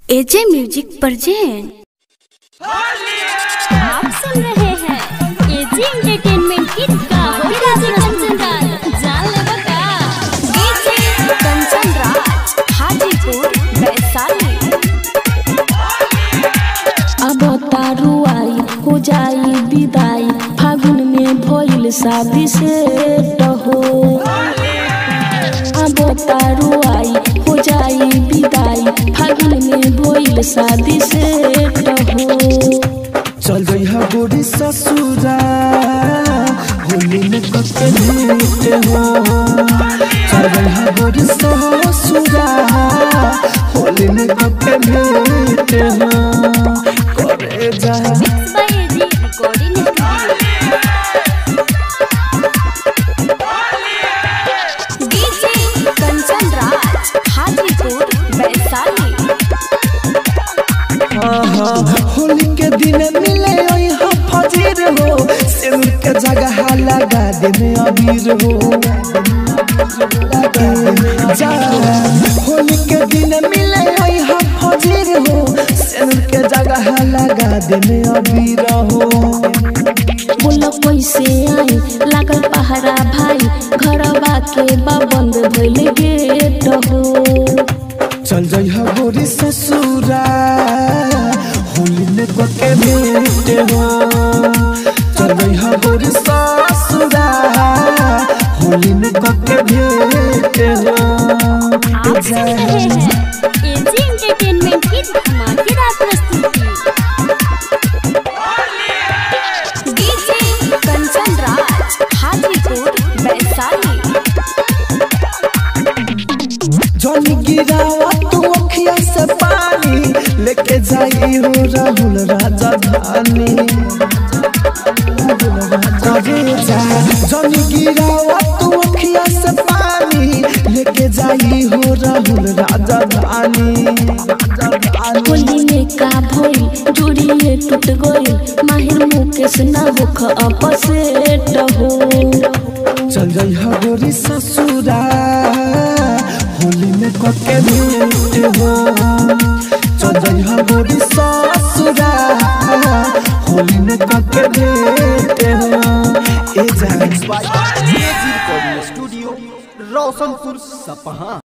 एजे music present आप सुन रहे हैं एजी एंटरटेनमेंट की धमाकेदार कंचन जान लेगा का डीजे कंचन राज हाजीपुर वैशाली अब तारू आई हो जाई विदाई फागुन में भइल शादी से टहो अब तारू आई हो जाई विदाई फागुन में भइल शादी से टहो चल गई है गोरी ससुरा होली में कके भेंट हो चल गई है गोरी ससुरा होली में कके भेंट हो करे जा by AG recording DJ Kanchan Raj Hajipur Vaishali हाँ हाँ होली के दिन मिले यहाँ फजीर हो सिर के जगह लगा दे में अबीर हो लगा जा होली के दिन मिले यहाँ फजीर हो सिर के जगह लगा दे में अबीर हो बोल कैसे आई लागल पहरा भाई घरवा के बा बंद भइल गेट हो चल जाइ हो गोरी ससुरा होली में कके भेंट हो चल जाइ हो गोरी ससुरा होली में कके भेंट हो आप सुन रहे हैं एजी एंटरटेनमेंट की धमाकेदार प्रस्तुति डीजे कंचन राज हाजीपुर वैशाली जनी गिरावा तू अखिया से पानी लेके जाई हो राहुल राजधानी करे जा जनी गिरावा तू अखिया से पानी लेके जाई हो राहुल राजधानी होली में का भइल जोड़िए टूट गइल माहिर मुकेश ना होख अपसेट हो चल जाइ हो गोरी ससुरा होली में कके भेंट हो चल जाइ हो गोरी ससुरा होली में कके भेंट हो ए जान रिकॉर्डिंग स्टूडियो रोशनपुर सपहा